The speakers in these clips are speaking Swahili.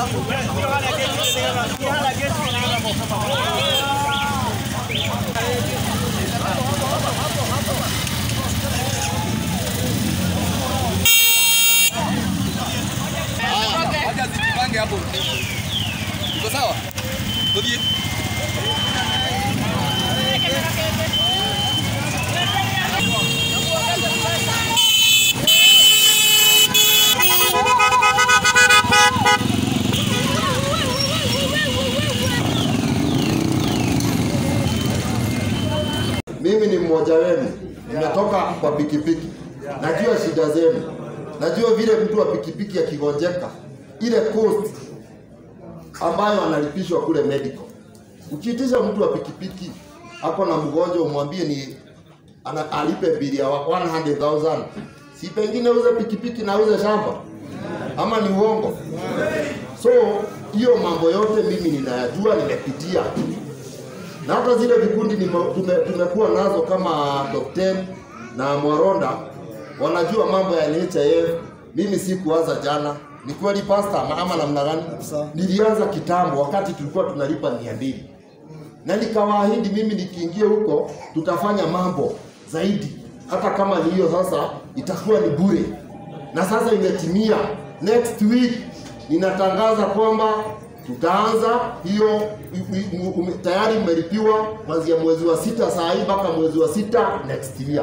Wacha zijipange hapo. Iko sawa? Tudie. Mimi ni mmoja wenu, nimetoka kwa pikipiki, najua shida zenu, najua vile mtu wa pikipiki akigonjeka, ile cost ambayo analipishwa kule medical. Ukiitisha mtu wa pikipiki ako na mgonjwa, umwambie ni ana, alipe bili ya 100,000 si pengine uze pikipiki na uze shamba, ama ni uongo? So hiyo mambo yote mimi ninayajua, nimepitia na hata zile vikundi nime- tume- tumekuwa nazo kama top 10 na Mwaronda wanajua mambo ya NHIF. Mimi sikuanza jana, ni kweli pasta, ama ama namna gani? Nilianza kitambo, wakati tulikuwa tunalipa mia mbili na nikawaahidi mimi nikiingia huko tutafanya mambo zaidi, hata kama ni hiyo sasa itakuwa ni bure, na sasa imetimia. Next week ninatangaza kwamba tutaanza hiyo i- i- ume- tayari umelipiwa kuanzia mwezi wa sita saa hii mpaka mwezi wa sita next year.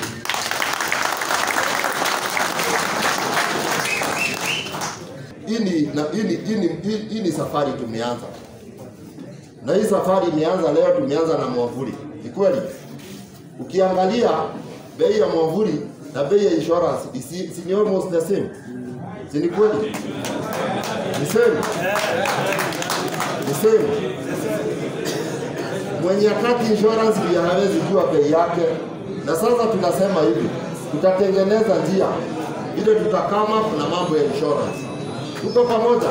Hii ni na- hii ni- hii ni- hii- hii ni safari tumeanza na hii safari imeanza leo, tumeanza na mwavuli. Ni kweli, ukiangalia bei ya mwavuli na bei ya insurance si, si ni almost the same, si ni kweli? Ni same, ni same. Mwenye kati insurance pia hawezi jua bei yake, na sasa tunasema hivi, tutatengeneza njia ile tutakama na mambo ya insurance. Tuko pamoja?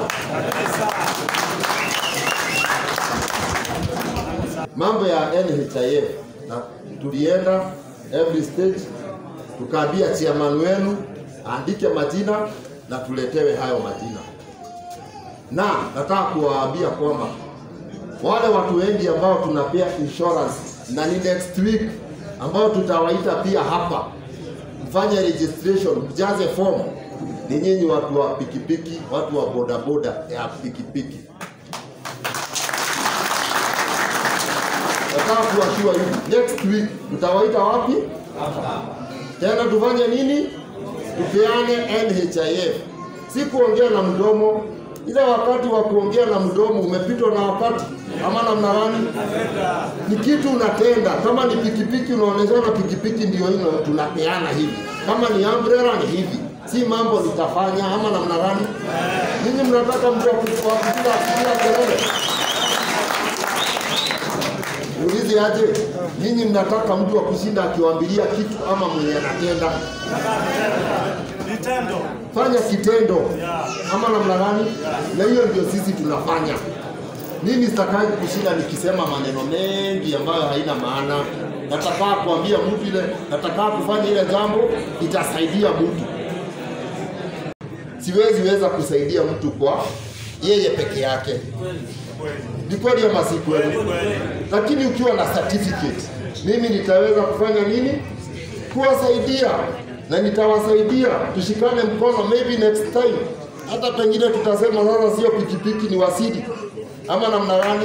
mambo ya NHIF na tulienda every stage tukaambia chairman wenu aandike majina na tuletewe hayo majina, na nataka kuwaambia kwamba wale watu wengi ambao tunapea insurance na ni next week ambao tutawaita pia hapa mfanye registration, mjaze form, ni nyinyi watu wa pikipiki, watu wa bodaboda ya pikipiki. nataka kuwashua hivi, next week tutawaita wapi tena, tufanye nini? Tupeane NHIF, si kuongea na mdomo. Ile wakati wa kuongea na mdomo umepitwa na wakati, ama namna gani? Ni kitu unatenda. Kama ni pikipiki, unaonyeshana pikipiki ndio hino, tunapeana hivi. Kama ni umbrella ni hivi, si mambo nitafanya ama namna gani? Ninyi mnataka mtu wa kupiga kupiga kelele Ulize aje, ninyi mnataka mtu wa kushinda akiwaambilia kitu ama mwenye anatenda? Vitendo. Fanya kitendo ama namna gani? Na hiyo ndio sisi tunafanya. Mimi sitakai kushinda nikisema maneno mengi ambayo haina maana. Nataka kuambia mtu ile, nataka kufanya ile jambo itasaidia mtu. Siwezi weza kusaidia mtu kwa yeye peke yake. Ni kweli ama si kweli? Lakini ukiwa na certificate, mimi nitaweza kufanya nini? Kuwasaidia na nitawasaidia, tushikane mkono, maybe next time hata pengine tutasema sasa sio pikipiki, ni wasidi ama namna gani?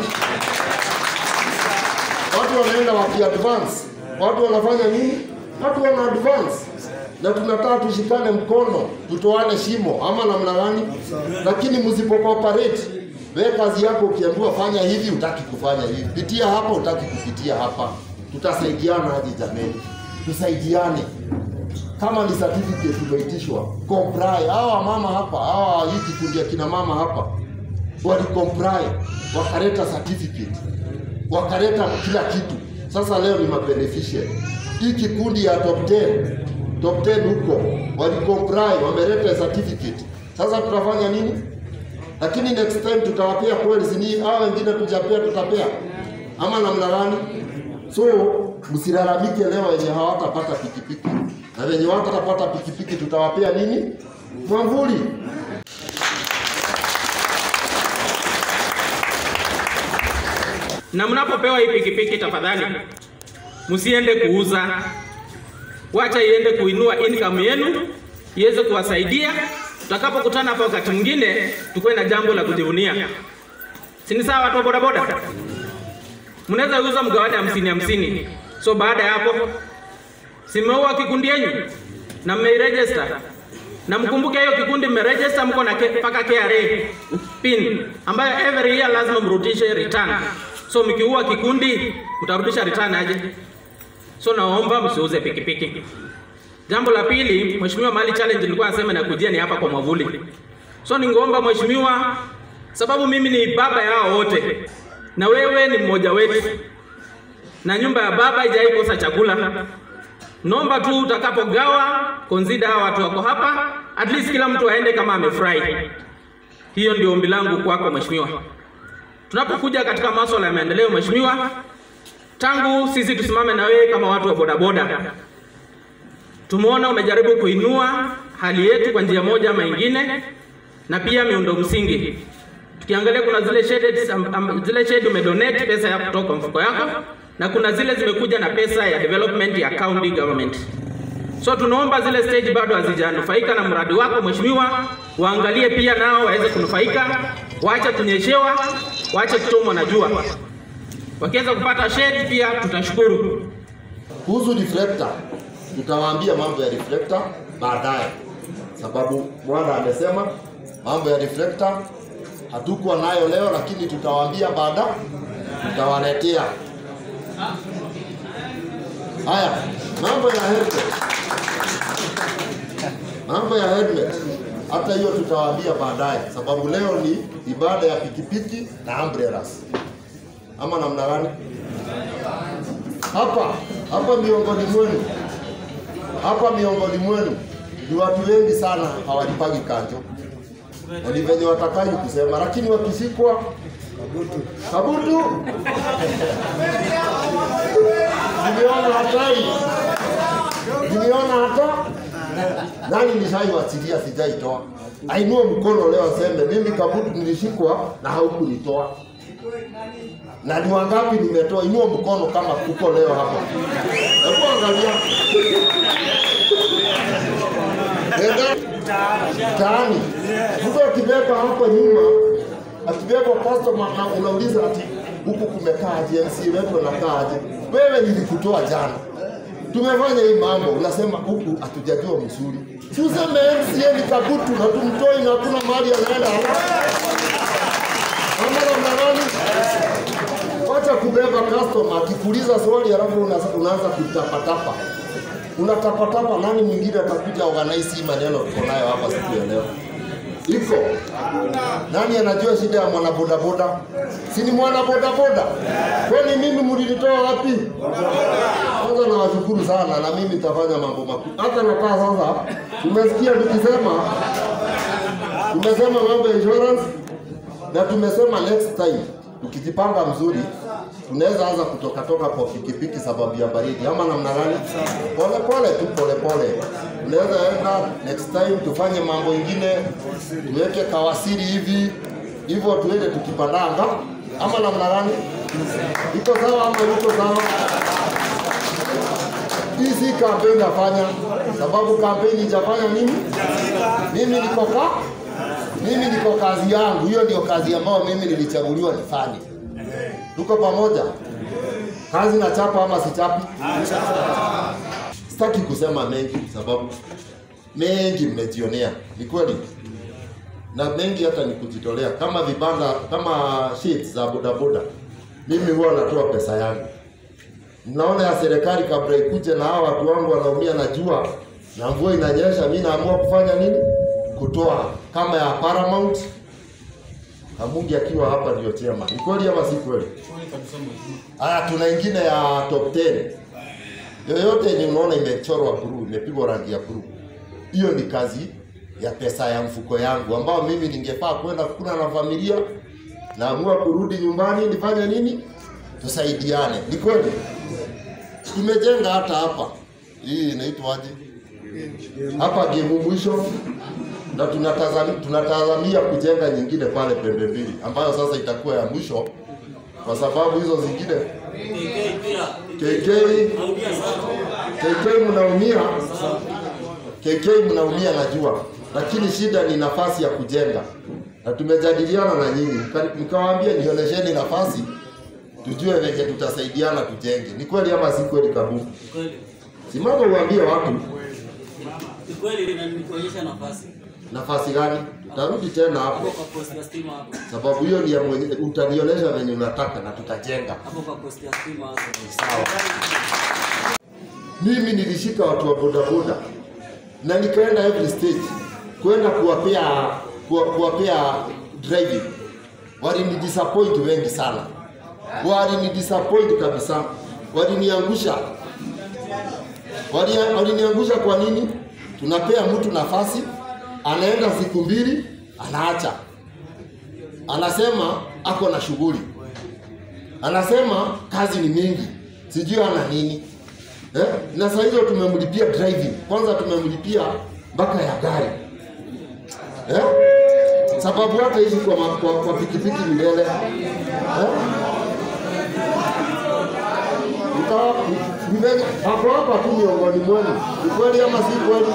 Watu wanaenda waki advance, watu wanafanya nini? Watu wana advance na tunataka tushikane mkono, tutoane shimo ama namna gani? Lakini msipo cooperate wewe kazi yako ukiambiwa fanya hivi, utaki kufanya hivi, pitia hapa, utaki kupitia hapa. Tutasaidiana aje jameni? Tusaidiane. Kama ni certificate tumeitishwa, comply. Hawa mama hapa, hawa hii kikundi ya kina mama hapa wali comply, wakaleta certificate, wakaleta kila kitu. Sasa leo ni mabeneficiary. Hii kikundi ya top 10 top 10 huko wali comply, wameleta certificate. Sasa tutafanya nini? lakini next time tutawapea kweli, sini hao wengine tujapea, tutapea ama namna gani? So msilalamike leo wenye hawatapata pikipiki, na wenye watapata pikipiki tutawapea nini? Mwamvuli. na mnapopewa hii pikipiki, tafadhali msiende kuuza, wacha iende kuinua income yenu iweze kuwasaidia. Tutakapokutana hapa wakati mwingine, tukuwe na jambo la kujivunia. Si ni sawa, watu wa bodaboda? Mnaweza uza mgawane hamsini hamsini. So baada ya hapo, simeua kikundi yenu na mmeiregister na mkumbuke hiyo kikundi mmeregister, mko na ke- mpaka KRA pin ambayo every year lazima mrudishe return. So mkiua kikundi mtarudisha return aje? So naomba msiuze pikipiki. Jambo la pili, mheshimiwa, mali challenge nilikuwa nasema na kujia ni hapa kwa mwavuli. So ningeomba mheshimiwa, sababu mimi ni baba yao wote na wewe ni mmoja wetu, na nyumba ya baba haijai kosa chakula. Naomba tu utakapogawa consider hawa watu wako hapa, at least kila mtu aende kama amefurahi. Hiyo ndio ombi langu kwako mheshimiwa. Tunapokuja katika masuala ya maendeleo mheshimiwa, tangu sisi tusimame na wewe kama watu wa bodaboda, tumeona umejaribu kuinua hali yetu kwa njia moja ama ingine, na pia miundo msingi. Tukiangalia kuna zile shade, am, am, zile shade umedonate pesa ya kutoka mfuko yako, na kuna zile zimekuja na pesa ya development ya county government. So tunaomba zile stage bado hazijanufaika na mradi wako mheshimiwa, waangalie pia nao waweze kunufaika, waache kunyeshewa, waache kuchomwa na jua. Wakiweza kupata shade pia tutashukuru. Kuhusu reflector, tutawaambia mambo ya reflector baadaye, sababu bwana amesema mambo ya reflector hatukuwa nayo leo, lakini tutawaambia baada, tutawaletea haya mambo ya helmet, mambo ya helmet hata hiyo tutawaambia baadaye, sababu leo ni ibada ya pikipiki na umbrellas, ama namna gani? hapa hapa miongoni mwenu hapa miongoni mwenu ni watu wengi sana hawalipagi kanjo na ni venye watakaji kusema, lakini wakishikwa kabutu nimeona hatari, nimeona hata nani nishaiwachilia, sijaitoa. Ainue mkono leo aseme mimi kabutu nilishikwa na haukunitoa na ni wangapi nimetoa? Inua mkono kama kuko leo hapa. Hebu angalia Nenda mtaani, mtu akibeba hapa nyuma, akibeba customer na unauliza ati huku kumekaaje, MC wetu anakaaje? Wewe nilikutoa jana, tumefanya hii mambo, unasema huku hatujajua mzuri. Si useme MCA ni kabutu na tumtoi na hakuna mahali anaenda ama namna gani? Wacha kubeba customer akikuuliza swali halafu una- unaanza kutapatapa. Unatapatapa, nani mwingine atakuja organize hii maneno tuko nayo hapa siku ya leo? Iko nani anajua shida ya mwana bodaboda? Si ni mwana bodaboda? Kwani mimi mlinitoa wapi? Kwanza nawashukuru sana, na mimi nitafanya mambo makuu. Hata nakaa sasa, tumesikia tukisema, tumesema mambo ya insurance na tumesema next time tukijipanga mzuri tunaweza anza kutoka toka kwa pikipiki sababu ya baridi, ama namna gani? Pole pole tu, pole pole. Tunaweza enda next time tufanye mambo ingine, tuweke kawasiri hivi hivyo, tuende tukipandanga, ama namna gani? Iko sawa ama iko sawa? Hii si kampeni nafanya, sababu kampeni ijafanya nini? Mimi niko ka mimi niko kazi yangu, hiyo ndio kazi ambayo mimi nilichaguliwa nifanye. Tuko pamoja? Kazi na chapa ama sichapi? Sitaki kusema mengi sababu mengi mmejionea, ni kweli, na mengi hata ni kujitolea. Kama vibanda kama sheets za bodaboda, mimi huwa natoa pesa yangu. Mnaona ya serikali kabla ikuje na hawa watu wangu wanaumia na jua na mvua inanyesha, mimi naamua kufanya nini? Kutoa kama ya Paramount Kamungi akiwa hapa ndio chairman. Ni kweli ama si kweli? Haya, tuna ingine ya top 10. Yoyote yenye unaona imechorwa blue, imepigwa rangi ya blue. Hiyo ni kazi ya pesa ya mfuko yangu ambao mimi ningefaa kwenda kukula na familia, naamua kurudi nyumbani nifanye nini? Tusaidiane. Ni kweli? Tumejenga hata hapa. Hii inaitwaje? Hapa Gemu mwisho na tunatazamia, tunatazamia kujenga nyingine pale pembe mbili ambayo sasa itakuwa ya mwisho kwa sababu hizo zingine KK pia. KK Naumia sana. KK mnaumia, KK mnaumia najua, lakini shida ni nafasi ya kujenga, na tumejadiliana na nyinyi, Nika- nikawaambia nionyesheni nafasi tujue venye tutasaidiana tujenge. Ni kweli ama si kweli? Kabu, Kweli. simama uambie watu Ni kweli na nikuonyesha nafasi. nafasi gani. Tutarudi tena Hapo hapo, kwa posti ya stima hapo. sababu hiyo ni ya mwenye, utanionyesha venye unataka na tutajenga. Hapo kwa posti ya stima hapo. Sawa. Mimi nilishika watu wa bodaboda na nikaenda every stage kwenda kuwapea kuwa- kuwapea driving. Walini disappoint wengi sana, walini disappoint kabisa, waliniangusha, Wali- waliniangusha. Kwa nini? Tunapea mtu nafasi, anaenda siku mbili, anaacha, anasema ako na shughuli anasema kazi ni mingi, sijui ana nini eh? Na saa hizo tumemlipia driving, kwanza tumemlipia mpaka ya gari eh? Sababu hata hizi kwa, ma- kwa, kwa pikipiki milele eh? Utawa- ni- ni venye- hapo hapa tu miongoni mwenu, ni kweli ama si kweli?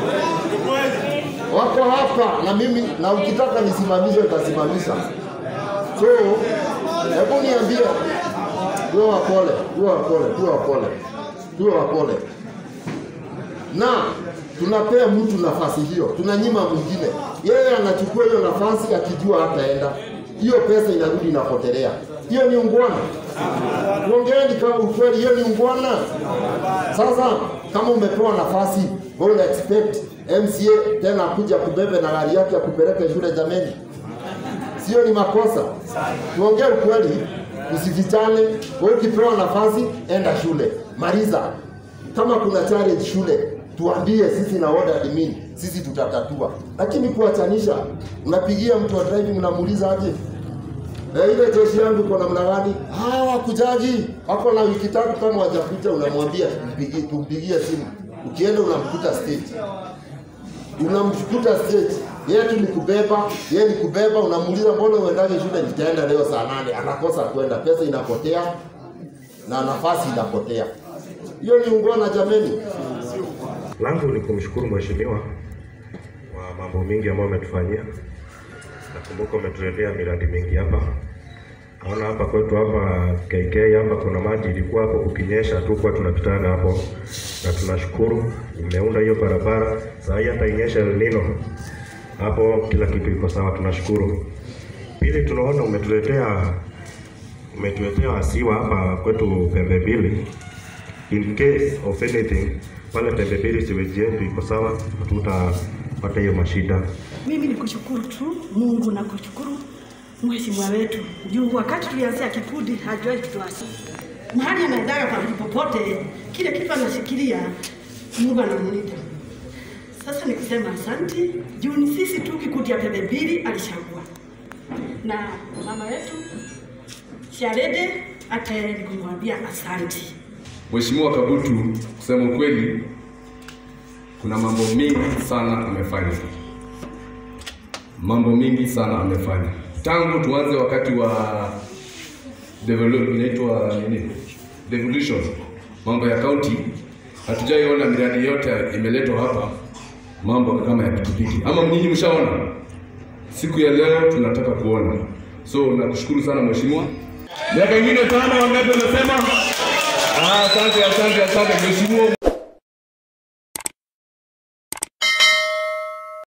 Wako hapa na mimi, na ukitaka nisimamishe nitasimamisha. So, hebu niambie, tuwe wapole, tuwe wapole, tuwe wapole, tuwe wapole. Na tunapea mtu nafasi hiyo, tunanyima mwingine. Yeye anachukua hiyo nafasi akijua hataenda, hiyo pesa inarudi inapotelea. Hiyo ni ungwana. Tuongeeni kama ukweli, hiyo ni ungwana. Sasa kama umepewa nafasi, wewe una expect MCA tena akuja kubebe na gari yake akupeleke shule jameni? sio ni makosa. Tuongee ukweli, usifichane. Wewe ukipewa nafasi, enda shule, maliza. Kama kuna challenge shule, tuambie sisi na ward admin, sisi tutatatua. Lakini kuachanisha, unapigia mtu wa driving unamuuliza aje Eh, ile jeshi yangu iko namna gani? Ah, wakujaji wako na wiki tatu, kama wajakuja unamwambia tumpigie, tumpigie simu. Ukienda unamkuta stage unamkuta stage yeye tu ni kubeba, yeye ni kubeba, unamuuliza mbona uendaje shule? Nitaenda leo saa nane. Anakosa kwenda, pesa inapotea na nafasi inapotea. Hiyo ni ungwana jameni. langu ni kumshukuru mheshimiwa wa mambo mingi ambayo umetufanyia. Nakumbuka umetuletea miradi mingi hapa. Naona hapa kwetu hapa KK hapa kuna maji ilikuwa hapo kukinyesha tu kwa tunapitana hapo, na tunashukuru imeunda hiyo barabara. Saa hii hata inyesha El Nino hapo, kila kitu iko sawa, tunashukuru. Pili, tunaona umetuletea umetuletea wasiwa hapa kwetu pembe mbili in case of anything pale pembe mbili siweji yetu iko sawa, hatutapata hiyo mashida. Mimi ni kushukuru tu Mungu na kushukuru mheshimiwa wetu juu wakati tulianzia kikundi hajawahi kutuasi mahali anaendaga pahali popote, kile kitu anashikilia Mungu anamlinda. Sasa ni kusema asanti juu ni sisi tu kikundi ya pembe mbili alishagua na mama yetu Sharede hata yeye ni kumwambia asanti. Mheshimiwa Kabutu, kusema ukweli, kuna mambo mengi sana amefanya, mambo mengi sana amefanya tangu tuanze wakati wa develop, inaitwa nini, devolution, mambo ya county, hatujaiona miradi yote imeletwa hapa, mambo kama ya pikipiki. Ama nyinyi mshaona? Siku ya leo tunataka kuona. So nakushukuru sana mheshimiwa. Miaka ingine tano, wangapi wanasema? Ah, Asante, asante, asante mheshimiwa.